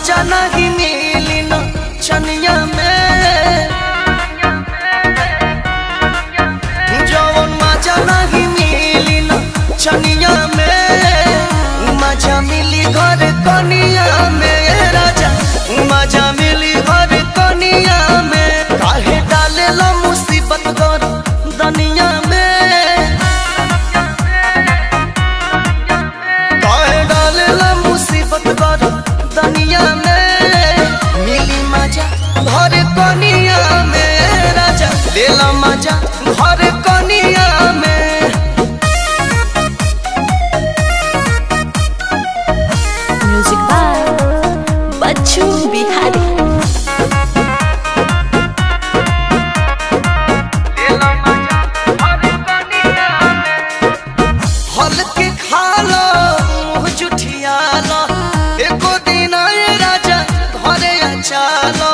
मजा नहीं मिली न चनिया में जवन मजा नहीं मिली न चनिया में मजा मिली घर कनिया में राजा मजा मिली घर कनिया में काहे डाले ला मुसीबत घर दनिया में काहे डाले ला मुसीबत घर दनिया में मिली मजा घर कनिया में राजा लेला मजा घर कनिया में म्यूजिक बाय बच्चू बिहारी हल के खालो मुँह जुठियालो एको दिन आए राजा घरे अचालो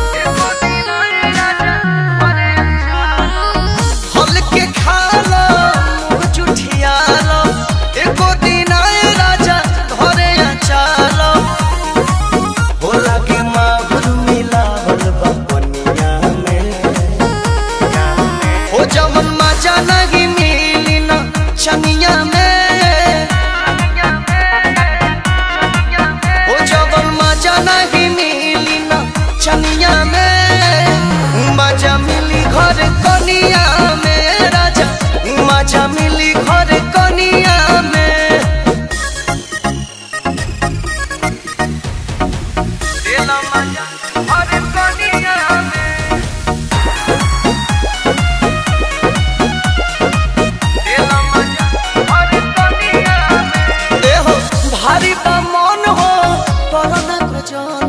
हल के खालो मुँह जुठियालो एको दिन आए राजा घरे अचालो होला के माहुर मिलावल बा पनिया में हो जवन मजा नहीं मिली न चनिया में हो जवन मजा नहीं मिली न चनिया में मजा मिली घर कनिया में राजा मजा मिली घर कनिया में देला मजा घर कनिया में एहो भारी बा मन हो करना को जान